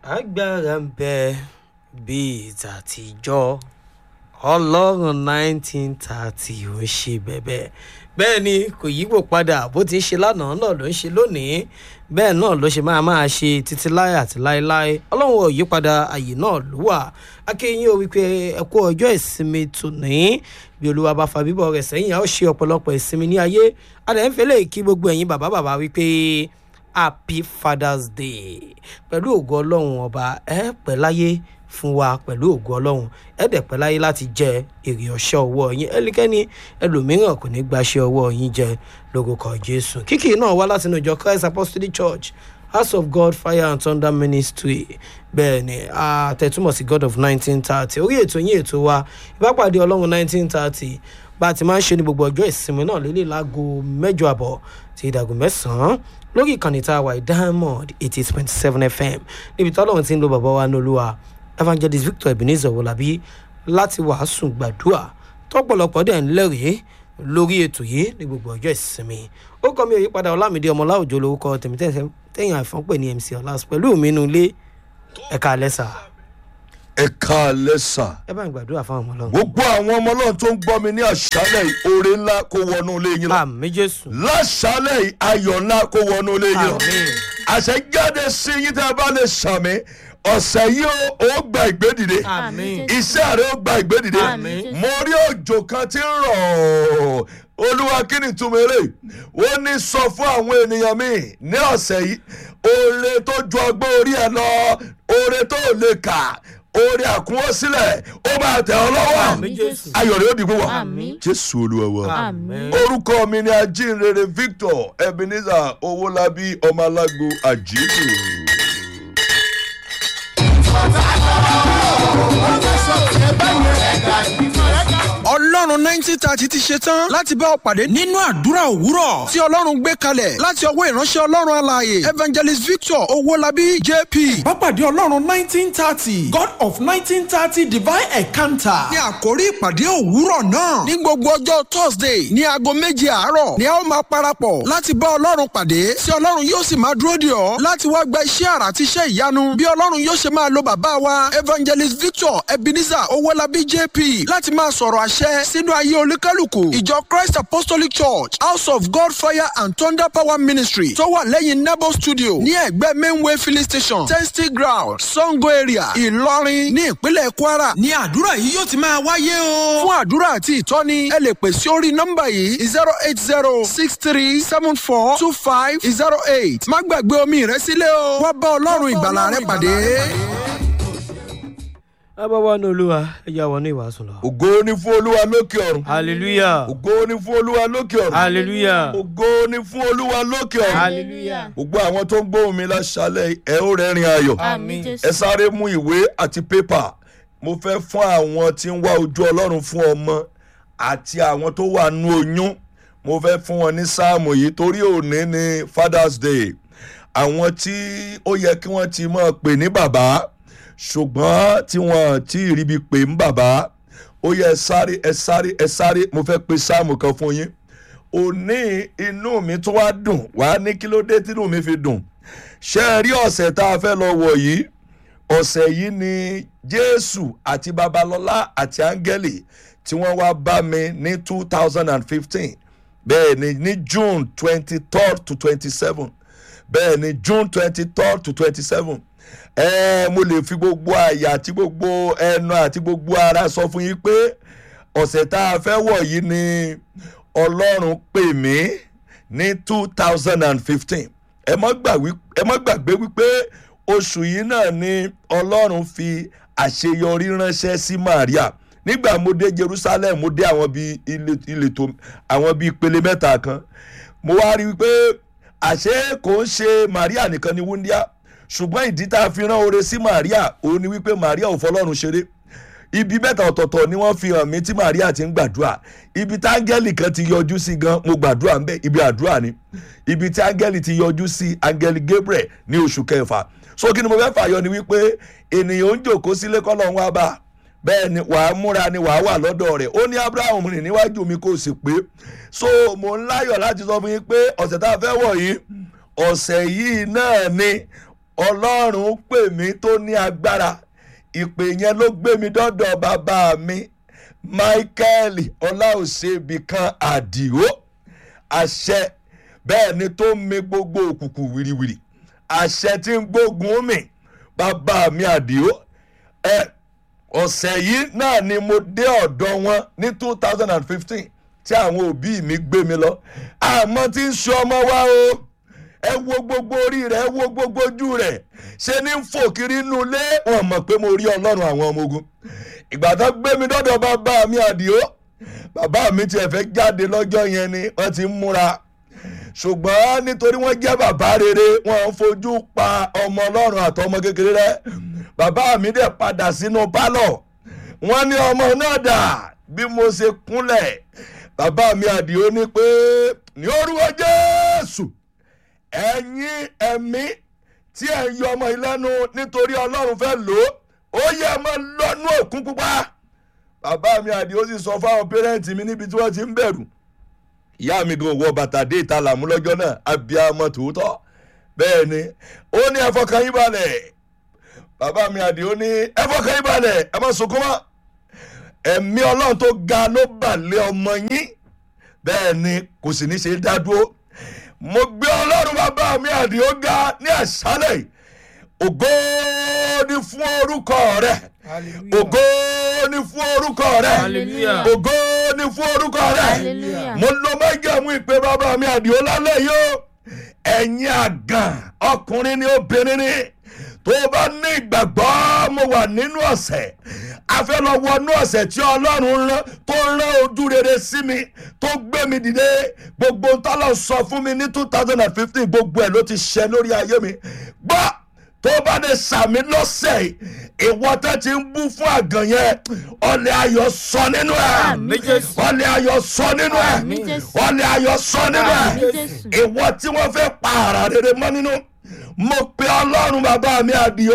agbára ń bẹ bíi tàtijọ́ ọlọ́run nineteen thirty ò ń ṣe bẹ́bẹ́ bẹ́ẹ̀ ni kò yípo padà bó ti ń ṣe lánàá náà ló ń ṣe lónìí bẹ́ẹ̀ náà ló ṣe máa máa ṣe títí láé àti láéláé ọlọ́run ò yípadà àyè náà ló wà akéyìn ó wípé ẹ kú ọjọ́ ìsinmi tòní bí olúwa bá fa bíbọ̀ rẹ̀ sẹ́yìn a ó ṣe ọ̀pọ̀lọpọ̀ ìsinmi ní ayé adẹ̀ ń fẹ́lẹ̀ kí gbogbo ẹ̀yin bàbá bàbá wípé happy father's day pẹ̀lú ògo ọlọ́run ọba ẹ pẹ́ láyé fún wa pẹ̀lú ògo ọlọ́run ẹ dẹ̀ pẹ́ láyé láti jẹ èrè ọ̀ṣẹ́ ọwọ́ yín ẹnikẹ́ni ẹlòmíràn kò ní gbaṣẹ́ ọwọ́ yín jẹ lórúkọ jésù kíkì náà wá látinú ìjọ christ apostolic church house of god fire and thunder ministry bẹ́ẹ̀ ni àtẹ̀túmọ̀ sí god of nineteen thirty orí ètò yín ètò wa ìbápàdé ọlọ́run nineteen thirty bá a ti máa ń ṣe ní gbogbo ọjọ́ ìsinmi náà lélẹ̀ láago mẹ́jọ àbọ̀ ti ìdàgùn mẹ́sàn-án lórí ìkànnì tá a wà diamond eighty point seven fm níbi tí ọlọ́run ti ń lo bàbá wa nolúwa evangelist victor ebenezer wọlábí láti wàásù gbàdúrà tọpọlọpọ dẹ̀ ń lẹ́rìí lórí ètò yìí ní gbogbo ọjọ́ ìsinmi ó kọ́ mi òyípadà ọlámídé ọmọláòjò lórúkọ tèmi tẹ̀yìn àìfọ́n pè ní mc ọlás pẹ̀lú mi inú ilé ẹ̀ka alẹ́sà ẹ káalẹ́ sà. ẹ bá ń gbàdúrà fáwọn ọmọ ọlọ́run. gbogbo àwọn ọmọ ọlọ́run tó ń gbọ́ mi ní àṣálẹ̀ yìí oore ńlá kó wọnú ilé yín lọ. àmì jésù láṣálẹ̀ yìí ayọ̀ ńlá kó wọnú ilé yín lọ. àmì àṣẹ jáde sí yín tí a bá lè sàmì ọ̀sẹ̀ yìí ó- ó gba ìgbédìde àmì iṣẹ́ rẹ̀ ó gba ìgbédìde Àmín. mo rí òjò kan tí ń rọ̀ olúwa kí ni túmọ̀ eré ó ní sọ fún àwọn ènìyàn mi ní ọ̀sẹ̀ yìí oore tó ju ọgbọ́n orí ẹ̀ lọ oore tó lè kà oore àkúnwọ́sílẹ̀ ó máa tẹ̀ ọ́ lọ́wọ́ àmì jésù ayọ̀ rẹ̀ ó dìbò wá Àmín. jésù olúwa wa Àmín. orúkọ mi ni ajínrere victor ebenezer owólabí ọmọlágo àjíǹde. ọlọ́run nineteen thirty ti ṣe tán láti bá ọ pàdé nínú àdúrà òwúrọ̀ tí ọlọ́run gbé kalẹ̀ láti ọwọ́ ìránṣẹ́ ọlọ́run alààyè evangelist victor owólabí jp. Bápàdé Ọlọ́run nineteen thirty God of nineteen thirty divine encounter. ní àkórí ìpàdé òwúrọ̀ náà ní gbogbo ọjọ́ thursday ní aago méje àárọ̀ ni a ó máa parapọ̀ láti bá ọlọ́run pàdé tí ọlọ́run yóò sì máa dúró dè ọ́ láti wá gba iṣẹ́ àrà àti iṣẹ́ ìyanu bí ọlọ́run yóò ṣe máa lo bàbá wa evangelist victor ebenezer owólabí jp láti máa sọ̀rọ̀ àṣẹ sínú ayé olúkálùkù ìjọ christ apostolic church house of god fire and thunder power ministry tó wà lẹ́yìn nebo studio ní ẹ̀gbẹ́ mainway filling station testy ground sango area ìlọrin ní ìpínlẹ̀ kwara ní àdúrà yìí yóò ti máa wáyé o. fún àdúrà àti ìtọ́ni ẹ lè pè sí orí nọ́mbà yìí zero eight zero six three seven four two five zero eight má gbàgbé omi rẹ sílẹ̀ o wá bá ọlọ́run ìgbàlà rẹ pàdé. abáwá ní olúwa ẹ yà wọnú ìwàásù lọ. ògo ni fún olúwa lókè ọ̀run hallelujah ògo ni fún olúwa lókè ọ̀run hallelujah ògo ni fún olúwa lókè ọ̀run hallelujah gbogbo àwọn tó ń gbóhùn mi láṣálẹ̀ ẹ ó rẹ́rìn ayọ̀ Àmín ẹ Jésù. sáré mú ìwé àti pépà mo fẹ́ fún àwọn tí ń wá ojú ọlọ́run fún ọmọ àti àwọn tó wà nú oyún mo fẹ́ fún wọn ní sáàmù yìí torí òní ni father's day àwọn tí ó yẹ kí wọ́n ti mọ̀ pè ní bàbá ṣùgbọ́n tí wọ́n ti ríbi pè ń bàbá ó yẹ ẹ sáré ẹ sáré ẹ sáré mo fẹ́ pe sáàmù kan fún yín òní inú mi tún wá dùn wá ní kí ló dé tínú mi fi dùn ṣé ẹ rí ọ̀sẹ̀ tá a fẹ́ lọ wọ̀ yìí ọ̀sẹ̀ yìí ni jésù àti babalọ́lá àti áńgẹ́lì tí wọ́n wá bá mi ní two thousand and fifteen bẹ́ẹ̀ ni ní june twenty third to twenty seven bẹ́ẹ̀ ni june twenty third to twenty seven ẹ mo lè fi gbogbo àyà àti gbogbo ẹnu àti gbogbo ara sọ fún yín pé ọ̀sẹ̀ tá a fẹ́ wọ̀ yìí ni ọlọ́run pè mí ní two thousand and fifteen ẹ má gbàgbé ẹ má gbàgbé wípé oṣù yìí náà ni ọlọ́run fi àṣeyọrí ránṣẹ́ sí maria nígbà mo dé jerusalem mo dé àwọn bíi ilé- ìletò àwọn bíi ìpele mẹ́ta kan mo wá rí i pé àṣé kò ń ṣe maria nìkan ni wúndíá ṣùgbọ́n ìdí tá a fi rán oore sí maria òun ni wípé maria ò fọlọ́run ṣeré ibi mẹ́ta ọ̀tọ̀ọ̀tọ̀ ni wọ́n fi hàn mí tí maria ti ń gbàdúrà ibi tí áńgẹ́lì kan ti yọjú sí gan mo gbàdúrà ń bẹ́ ibi àdúrà ni ibi tí áńgẹ́lì ti yọjú sí áńgẹ́lì gabriel ní oṣù kẹfà so kí ni mo fẹ́ fàyọ ni wípé ènìyàn ń jòkó sílé kọ́lọ́ wá bá bẹ́ẹ̀ ni wàá múra ni wàá wà lọ́dọ̀ rẹ̀ ó ní abraham rìn níwájú mi kò sì pé so mo ń láyọ̀ láti sọ fún yín pé ọ̀sẹ̀ tá a fẹ́ wọ̀ yìí ọ̀sẹ̀ yìí náà ni ọlọ́run pè mí tó ní agbára ìpè yẹn ló gbé mi dọ́dọ̀ bàbá mi michael ọláòṣèbí kan àdìo àṣẹ bẹ́ẹ̀ ni tó ń mi gbogbo òkùnkùn wìrìwìrì àṣẹ tí ń gbógun mi bàbá mi àdìo ẹ ọ̀sẹ̀ yìí náà ni mo dé ọ̀dọ̀ wọn ní two thousand and fifteen tí àwọn òbí mi gbé mi lọ àmọ́ tí ń sọ ọmọ wa o ẹ wo gbogbo orí rẹ ẹ wo gbogbo ojú rẹ ṣe ní ń fò kiri inú ilé wọn mọ̀ pé mo rí ọlọ́run àwọn ọmọ ogun ìgbà tó gbé mi dọ́dọ̀ bàbá mi àdìo bàbá mi tiẹ̀ fẹ́ jáde lọ́jọ́ yẹn ni wọ́n ti ń múra ṣùgbọ́n nítorí wọ́n jẹ́ bàbá rere wọ́n ń fojú pa ọmọ ọlọ́run àtọmọ kékeré rẹ bàbá mi dẹ̀ padà sínú pálọ̀ wọ́n ní ọmọ náà dà bí mo ṣe kúnlẹ̀ bàbá mi àdìo ní pé ní orúkọ jésù ẹ̀yin ẹ̀mí tí ẹ̀ ń yọ ọmọ ìlẹ́nu nítorí ọlọ́run fẹ́ lò ó ó yẹ ọmọ lọ́nú òkun pupa bàbá mi àdìo sì sọ fáwọn pẹ́rẹ́ǹtì mi níbi tí wọ́n ti ń bẹ̀rù ìyá mi gan wọ bàtà dé ìta làmú lọ́jọ́ náà abiyamọ tòótọ́ bẹ́ẹ̀ ni ó ní ẹ̀fọ́kàn yín balẹ̀ bàbá mi àdìo ní ẹ̀fọ́kàn yín balẹ̀ ẹ má sunkún mọ́ ẹ̀mí ọlọ́run tó ga ló balẹ̀ ọmọ yín bẹ́ẹ̀ ni kò sì ní ṣe dá dúró mo gbé ọlọ́run bàbá mi àdìo ga ní àṣálẹ̀ yìí ògo ni fún orúkọ rẹ ògo ni fún orúkọ rẹ Hallelujah. ògo ni fún orúkọ rẹ Hallelujah. mo lo májàmú ìpè bàbá mi àdìo lálẹ́ yìí o ẹ̀yin àgàn ọkùnrin ni obìnrin ni tó o bá ní ìgbàgbọ́ mo wà nínú ọ̀sẹ̀ a fẹ́ lọ wọnú ọ̀sẹ̀ tí ọlọ́run rán tó rán ojú rere sí mi tó gbé mi dìde gbogbo ntọ́lọ̀ sọ fún mi ní two thousand and fifteen gbogbo ẹ̀ ló ti ṣẹ lórí ayé mi gbọ́ tó bá lè sàmì lọ́sẹ̀ yìí, ìwọ tẹ́ ti ń bú fún àgàn yẹn ọ̀lẹ́ ayọ̀ sọ nínú ẹ̀ Àmín Jésù. ọ̀lẹ́ ayọ̀ sọ nínú ẹ̀ Àmín Jésù. ọ̀lẹ́ ayọ̀ sọ nínú ẹ̀ Àmín Jésù. ìwọ tí wọ́n fẹ́ pa ara rere mọ́ nínú mo pe ọlọ́run bàbá mi àdìo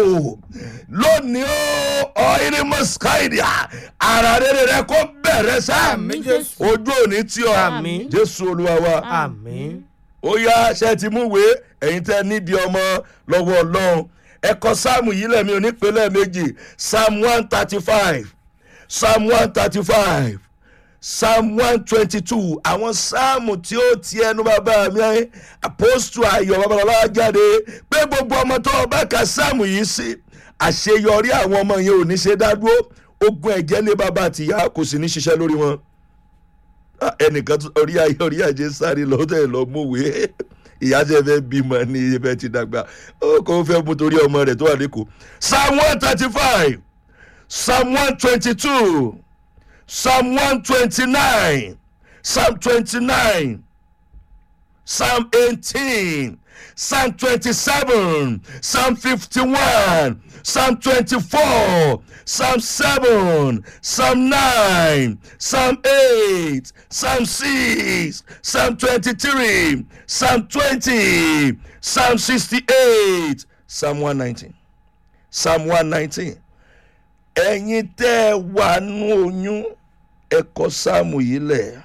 lónìí ó ọ̀hìnrín mọ́síkáìdìá ara rere rẹ kó bẹ̀rẹ̀ sá Àmín Jésù. ojú òní tí ọ Àmín. jésù olúwa wa àmín ó yá ṣe ti mú ìwé ẹ̀yin tẹ́ nídìí ọmọ lọ́wọ́ ọlọ́run ẹ̀kọ́ sáàmù yìí lẹ́mi onípínlẹ̀ méjì psalm one thirty five psalm one thirty five psalm one twenty two àwọn sáàmù tí ó ti ẹnu bàbá mi apostu ayọ̀ babalọ́lá jáde pé gbogbo ọmọ tó o bá ka sáàmù yìí sí àṣeyọrí àwọn ọmọ yẹn ò ní ṣe dádúró ogun ẹ̀jẹ̀ lé bàbá àtìyá kò sì ní ṣiṣẹ́ lórí wọn Ah, ẹnìkan tún- orí ayé orí àjẹ sáré lọ́tẹ̀ lọ múwé ìyá tẹ fẹ́ bímọ ní ibẹ̀ ti dàgbà ó kò fẹ́ mú torí ọmọ rẹ̀ tó wà lẹ́kọ̀ọ́ psalm one thirty five psalm one twenty two psalm one twenty nine psalm twenty nine psalm eighteen psalm twenty-seven psalm fifty-one psalm twenty-four psalm seven psalm nine psalm eight psalm six psalm twenty-three psalm twenty psalm sixty-eight psalm one nineteen psalm one nineteen ẹ̀yin tẹ́ ẹ wà nú oyún ẹ kọ sáàmù yìí lẹ̀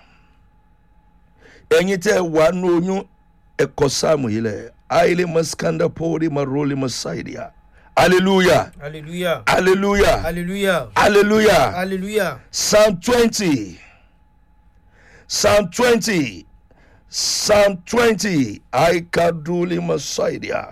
ẹ̀yin tẹ́ ẹ wà nú oyún ẹ kọ sáàmù yìí lẹ̀ aile maskanda pori maroli masaidia hallelujah hallelujah hallelujah hallelujah hallelujah hallelujah psalm twenty psalm twenty psalm twenty aikaduli masaidia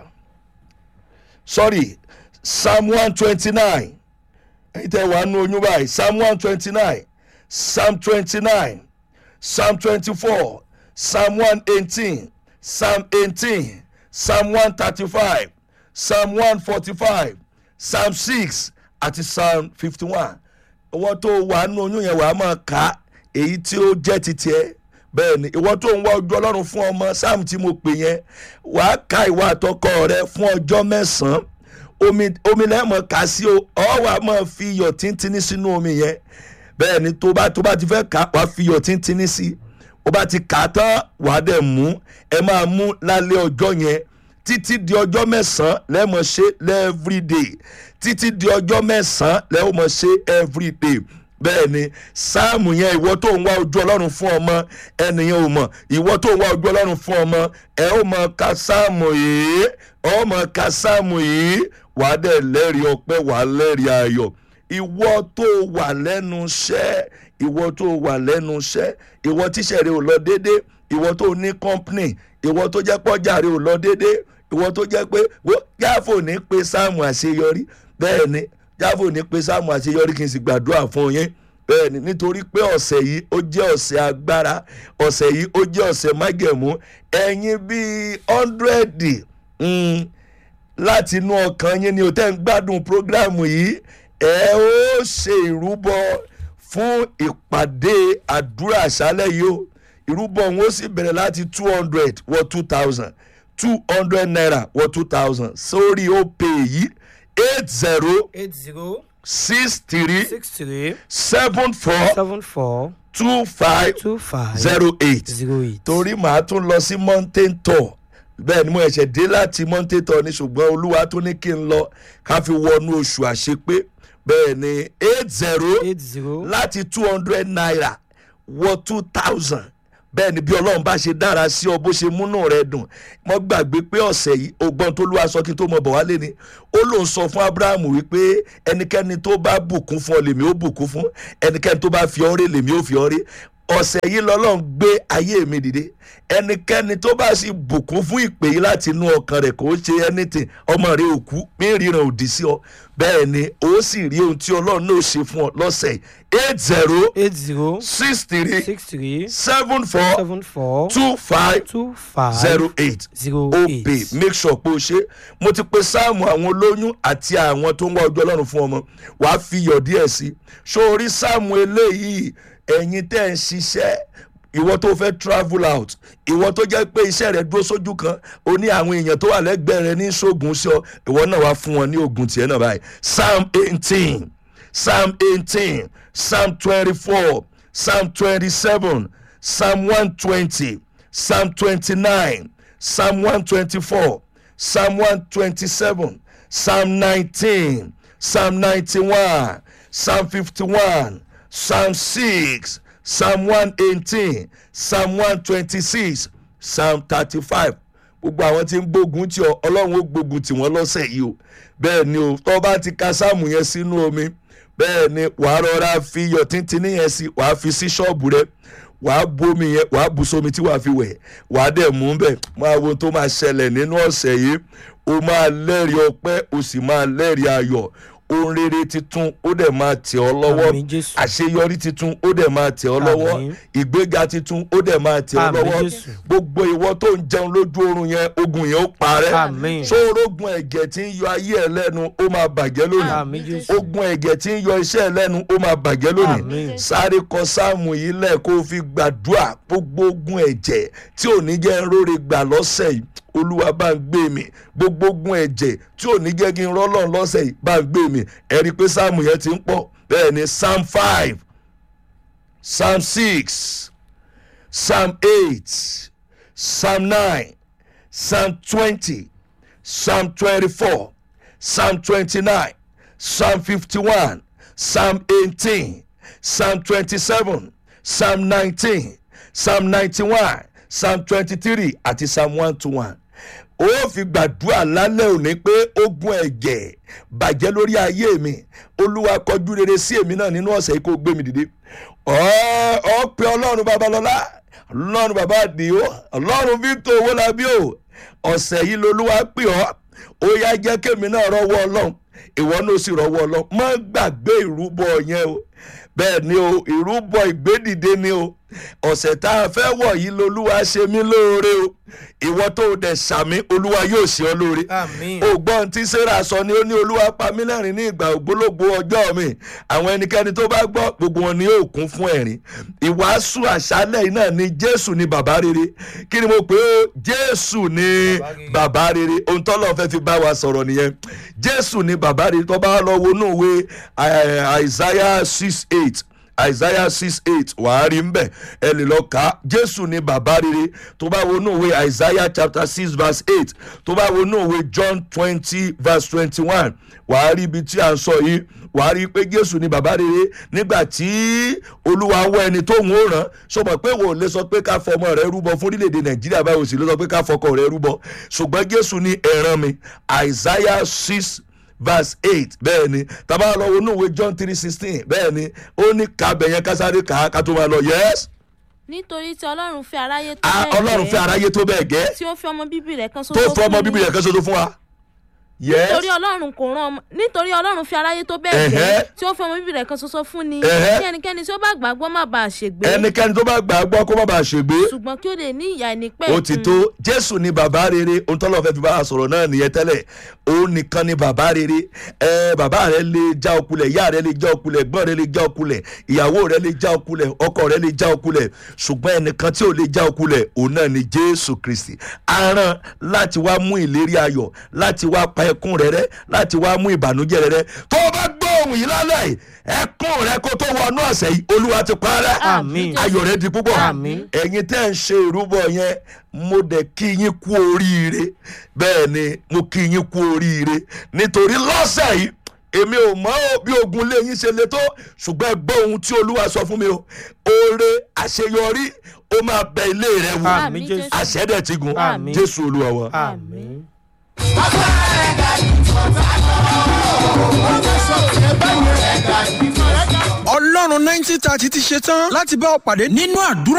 sorry psalm one twenty-nine ẹ̀yin tẹ́ wà nú oyún báyìí psalm one twenty-nine psalm twenty-nine psalm twenty-four psalm one eighteen psalm eighteen psalm one thirty-five psalm one forty-five psalm six àti psalm fifty-one ìwọ tó wà nú oyún yẹn wà á máa kà á èyí tí ó jẹ́ ti tiẹ̀ bẹ́ẹ̀ ni ìwọ tó ń wá ojú ọlọ́run fún ọmọ psalm tí mo pè yẹn wà á ka ìwà àtọkọ rẹ fún ọjọ́ mẹ́sàn-án omi omi lẹ́mọ̀ kà sí o ọ wà máa fi iyọ̀ tíntínní sínú omi yẹn bẹ́ẹ̀ ni tó bá tó bá ti fẹ́ kà wá fi iyọ̀ tíntínní sí o bá ti kà á tán wà á dẹ̀ mú ẹ máa mú lálẹ́ ọjọ́ yẹn títí di ọjọ́ mẹ́sàn-án lẹ́mọ̀ ṣe everyday títí di ọjọ́ mẹ́sàn-án lẹ́mọ̀ ṣe everyday bẹ́ẹ̀ ni sáàmù yẹn ìwọ tó ń wá ojú ọlọ́run fún ọmọ ẹnìyẹn ò mọ̀ ìwọ tó ń wá ojú ọlọ́run fún ọmọ ẹ ó mọ ka sáàmù yìí ọ mọ ka sáàmù yìí wàá dẹ̀ lẹ́rìí ọpẹ́ wàá lẹ́rìí ayọ̀ ìwọ tó wà lẹ́nu iṣẹ́ ìwọ tó wà lẹ́nu iṣẹ́ ìwọ tíṣẹ́ rẹ ò lọ déédé ìwọ tó ní company ìwọ tó jẹ́ pọ́jà rẹ ò lọ déédé ìwọ tó jẹ́ pé jáfò ní pé sáàmù àṣeyọrí bẹ́ẹ̀ ni jáfò ní pé sáàmù àṣeyọrí kì í sì gbàdúrà fún yín bẹ́ẹ̀ ni nítorí pé ọ̀sẹ̀ yìí ó jẹ́ ọ̀sẹ̀ agbára ọ̀sẹ̀ yìí ó jẹ́ ọ̀sẹ̀ mágẹ̀mú ẹ̀yin bíi ọ́ndrẹ́dì láti inú ọkàn yín ni o tẹ́ ń gbádùn prógráàmù yìí ẹ ó ṣe ìrúbọ fún ìpàdé àdúrà àṣálẹ̀ yìí o ìrúbọ wọn ó sì bẹ̀rẹ̀ láti two hundred wọ two thousand two hundred naira wọ two thousand sórí ó pè yìí eight zero eight zero six three six three seven four seven four two five two five zero eight zero eight. torí màá tún lọ sí mountain tour bẹ́ẹ̀ ni mo ẹ̀ṣẹ̀ dé láti mountain tour ní ṣùgbọ́n olúwa tún ní kí n lọ ká fi wọnú oṣù àṣepé bẹ́ẹ̀ ni eight zero eight zero láti two hundred naira wọ two thousand bẹ́ẹ̀ ni bí ọlọ́run bá ṣe dára sí ọ bó ṣe múnú rẹ dùn mo gbàgbé pé ọ̀sẹ̀ yìí ògbọ́n tó lúwa sọ kí n tó mọ bọ̀ wálé ni ó lóun sọ fún abrahamu wípé ẹnikẹ́ni tó bá bùkún fún ọ lèmi ó bùkún fún ẹnikẹ́ni tó bá fi ọ́ rè lèmi ó fi ọ́ rè ọ̀sẹ̀ yìí lọ́lọ́run gbé ayé mi dìde ẹnikẹ́ni tó bá sì bùkún fún ìpè yìí láti inú ọkàn rẹ̀ kò ṣe anything ọmọ rẹ̀ òkú mí ríran òdì sí ọ bẹ́ẹ̀ ni ó sì rí ohun tí ọlọ́run náà ṣe fún ọ lọ́sẹ̀ yìí eight zero eight zero six three six three seven four seven four two five two five zero eight zero ó eight. pè make sure pé o ṣe mo ti pe sáàmù àwọn olóyún àti àwọn tó ń wá ojú ọlọ́run fún ọmọ wàá fi iyọ̀ díẹ̀ sí i sórí sáàmù eléyìí ẹ̀yin tẹ́ ń ṣiṣẹ́ ìwọ tó fẹ́ travel out ìwọ tó jẹ́ pé iṣẹ́ rẹ̀ dúró sójú kan o ní àwọn èèyàn tó wà lẹ́gbẹ̀ẹ́ rẹ ní ṣoògùn sí ọ ìwọ náà wá fún wọn ní oògùn tiẹ̀ náà báyìí psalm eighteen psalm eighteen psalm twenty-four psalm twenty-seven psalm one twenty psalm twenty-nine psalm one twenty-four psalm one twenty-seven psalm nineteen psalm ninety-one psalm fifty-one psalm six psalm one eighteen psalm one twenty-six psalm thirty-five gbogbo àwọn tí ń gbógun tí ọ ọlọ́run ó gbógun tí wọ́n lọ́sẹ̀ yìí o bẹ́ẹ̀ ni o tọ́ bá ti ka sáàmù yẹn sínú omi bẹ́ẹ̀ ni wàá rọra fi iyọ̀ tíntín yẹn sí wàá fi sí ṣọ́ọ̀bù rẹ wàá bomi yẹn wàá bu sómi tí wàá fi wẹ̀ wàá dẹ̀ mú bẹ̀ máa wo ohun tó máa ṣẹlẹ̀ nínú ọ̀sẹ̀ yìí o máa lẹ́rìí ọpẹ́ o sì máa lẹ́rìí ayọ̀ ohun rere titun ó dẹ̀ máa tẹ̀ ọ́ lọ́wọ́ Àmín Jésù. àṣeyọrí titun ó dẹ̀ máa tẹ̀ ọ́ lọ́wọ́ Àmín. ìgbéga titun ó dẹ̀ máa tẹ̀ ọ́ Àmín lọ́wọ́ Jésù. gbogbo ìwọ tó ń jẹun lójú oorun yẹn ogun yẹn ó parẹ́ Àmín. sórógun ẹ̀jẹ̀ tí ń yọ ayé ẹ̀ lẹ́nu ó máa bàjẹ́ lónìí Àmín Jésù. ogun ẹ̀jẹ̀ tí ń yọ iṣẹ́ ẹ̀ lẹ́nu ó máa bàjẹ́ lónìí Àmín. sáré kọ sáàmù yìí lẹ̀ kó o fi gbàdúrà gbogbo ogun ẹ̀jẹ̀ tí ò ní jẹ́ ń róre gbà lọ́sẹ̀ yìí olúwa bá ń gbé mi gbogbo ogun ẹ̀jẹ̀ tí ò ní jẹ́ kí n rọ́lọ́ lọ́sẹ̀ yìí bá ń gbé mi ẹ rí i pé sáàmù yẹn ti ń pọ̀ bẹ́ẹ̀ ni psalm five psalm six psalm eight psalm nine psalm twenty psalm twenty-four psalm twenty-nine psalm fifty-one psalm eighteen psalm twenty-seven psalm nineteen psalm ninety-one psalm twenty-three àti psalm one to one ó fi gbàdúrà lálẹ́ òní pé ogun ẹ̀jẹ̀ bàjẹ́ lórí ayé mi olúwa kọjú rere sí èmi náà nínú ọ̀sẹ̀ yìí kó gbé mi dìde ọ̀ ọ́ pé ọlọ́run babalọ́lá ọlọ́run bàbá àdìo ọlọ́run victor owólabí o ọ̀sẹ̀ yìí lolúwa pè ọ́ ó yá jẹ́ kémi náà rọ́wọ́ ọlọ́run ìwọ náà sì rọ́wọ́ ọlọ́run má gbàgbé ìrúbọ yẹn o bẹ́ẹ̀ ni o ìrúbọ ìgbédìde ni o ọ̀sẹ̀ tá a fẹ́ wọ̀ yìí lolúwa ṣe mí lóore o ìwọ tó o dẹ̀ sàmí olúwa yóò ṣe ọ lóore Àmín. ògbọ́n tí sarah sọ ni ó ní olúwa pa mí lẹ́rìn ní ìgbà ògbólógbò ọjọ́ mi àwọn ẹnikẹ́ni tó bá gbọ́ gbogbo wọn ni yóò kún fún ẹ̀rín ìwàásù àṣálẹ̀ yìí náà ni jésù ni bàbá rere kí ni mo pè ó jésù ni bàbá rere ohun tọ́lọ́ fẹ́ fi bá wa sọ̀rọ̀ nìyẹn jésù ni bàbá rere tó bá lọ wọnú ìwé àìsáyà six eight isaiah six eight wàá rí mbẹ ẹ lè lọ kà á jésù ni bàbá rere tó bá wo inú ìwé isaiah chapter six verse eight tó bá wo inú ìwé john twenty verse twenty one wàá rí ibi tí a ń sọ yìí wàá rí i pé jésù ni bàbá rere nígbà tí olúwa wọ ẹni tó ń ràn sọmọ pé wò lè sọ pé ká fọmọ rẹ rúbọ fún orílẹ̀-èdè nàìjíríà báyìí sì ló sọ pé ká fọkọ rẹ rúbọ ṣùgbọ́n jésù ni ẹ̀ràn mi isaiah six verse eight bẹ́ẹ̀ ni tàbá lọ wo inú ìwé john three sixteen bẹ́ẹ̀ ni ó ní kábẹ̀ yẹn kásáré kà á ká tó máa lọ yẹ́s nítorí tí ọlọ́run fẹ́ aráyé tó ọlọ́run fẹ́ aráyé tó bẹ́ẹ̀ gẹ́ tí ó fi ọmọ bíbí rẹ̀ kan ṣoṣo tó fọ́ ọmọ fún bíbí ni. rẹ̀ kan ṣoṣo fún wa yẹ́s nítorí ọlọ́run kò rán ọmọ nítorí ọlọ́run fi aráyé tó bẹ́ẹ̀ Ẹ̀hẹ́. gẹ́ tí ó fi ọmọ bíbí rẹ̀ kan ṣoṣo fún ni Ẹ̀hẹ́. kí ẹnikẹ́ni tí ó bá gbàgbọ́ má bàa ṣègbé ẹnikẹ́ni tó bá gbà á gbọ́ kó má bàa ṣègbé ṣùgbọ́n kí ó lè ní ìyá ẹni pẹ́ ó ti tó jésù ni bàbá rere ohun tọ́lọ́ fẹ́ fi bá a sọ̀rọ̀ náà nìyẹn tẹ́lẹ̀ òun nìkan ni bàbá rere ẹ bàbá rẹ lè já okulẹ̀ ìyá rẹ lè já okulẹ̀ ẹ̀gbọ́n rẹ lè já okulẹ̀ ìyàwó rẹ lè já okulẹ̀ ọkọ rẹ lè já okulẹ̀ ṣùgbọ́n ẹnìkan tí ò lè já okulẹ̀ òun náà ni jésù kristi aràn láti wá mú ìlérí ayọ̀ láti wá pa ẹkún rẹ rẹ láti wá mú ìbànújẹ́ rẹ rẹ tó o bá gbọ́ ohun yìí lálẹ́ yìí ẹkún rẹ kó tó wọnú ọ̀sẹ̀ yìí olúwa ti pa á rẹ́ Àmín. ayọ̀ rẹ di púpọ̀ Àmín. ẹ̀yin tẹ́ ń ṣe ìrúbọ yẹn mo dẹ̀ kí yín kú oríire bẹ́ẹ̀ ni mo kí yín kú oríire nítorí lọ́sẹ̀ yìí èmi ò mọ ò bí ogun lé yín ṣe le tó ṣùgbọ́n ẹ gbọ́ ohun tí olúwa sọ fún mi o oore àṣeyọrí ó máa bẹ ilé rẹ wò Àmín Jésù. àṣẹ dẹ̀ ti gùn Àmín. jésù olúwa wa. àmín. ọlọ́run nineteen thirty ti ṣe tán láti bá ọ pàdé nínú àdúrà